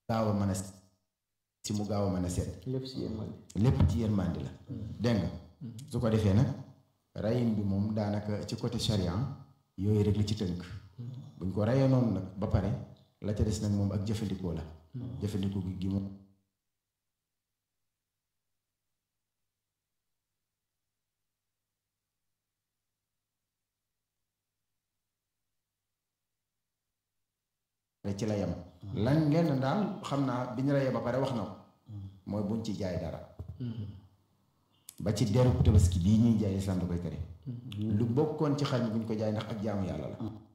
gaaw a mën a si mu gaaw a mën a seet lépp si yërmande lépp ci yërmandi la dégg nga su ko defee nag rayin bi moom daanaka ci côté charia yooyu rek la ci tënk buñ ko rayee noonu nag ba pare la ca des nag moom ak jëfandikoo la jëfandikoo gi gi moom ci la yem lan lenn daal xam naa bi ñu rayee ba pare wax na ko mooy buñ ci jaay dara ba ci deru tabaski bii ñuy jaay islam da koy tere lu bokkoon ci xar mi buñ ko jaay ndax ak jaamu yàlla la